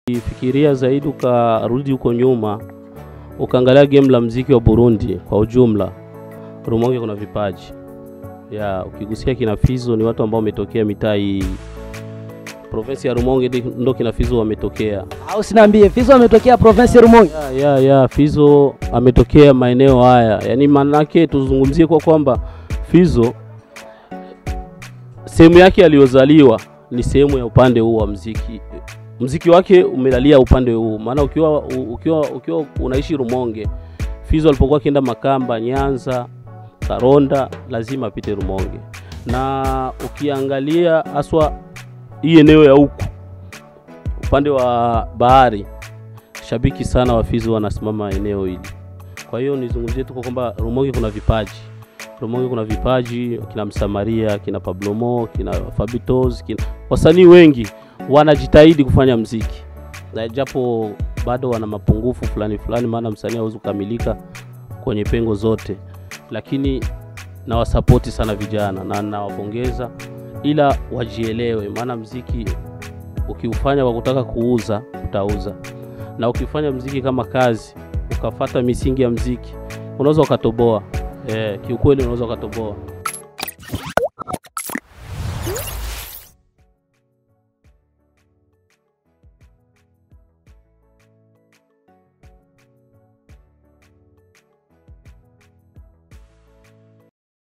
Fikiria zaidi ukarudi huko nyuma ukaangalia game la mziki wa Burundi kwa ujumla, Rumonge kuna vipaji ya ukigusia kina Fizo ni watu ambao wametokea mitaa hii provinsi ya Rumonge ndi- ndo kina Fizo wametokea. Au sinaambie Fizo ametokea province ya Rumonge. Ya, ya, ya Fizo ametokea maeneo haya, yaani maanake tuzungumzie kwa kwamba Fizo sehemu yake aliyozaliwa ni sehemu ya upande huu wa mziki. Mziki wake umelalia upande huu, maana ukiwa ukiwa ukiwa unaishi Rumonge, Fizo alipokuwa akienda Makamba, Nyanza, Karonda, lazima apite Rumonge, na ukiangalia haswa hii eneo ya huku upande wa bahari shabiki sana wa Fizo wanasimama eneo hili. Kwa hiyo nizungumzie tu kwa kwamba Rumonge kuna vipaji, Rumonge kuna vipaji, kina Msamaria, kina Pablo Mo, kina Fabitos, kina wasanii wengi wanajitahidi kufanya mziki, na japo bado wana mapungufu fulani fulani, maana msanii hawezi kukamilika kwenye pengo zote, lakini nawasapoti sana vijana na nawapongeza, ila wajielewe, maana mziki ukiufanya kwa kutaka kuuza utauza na ukifanya mziki kama kazi ukafata misingi ya mziki unaweza ukatoboa. Eh, kiukweli unaweza ukatoboa.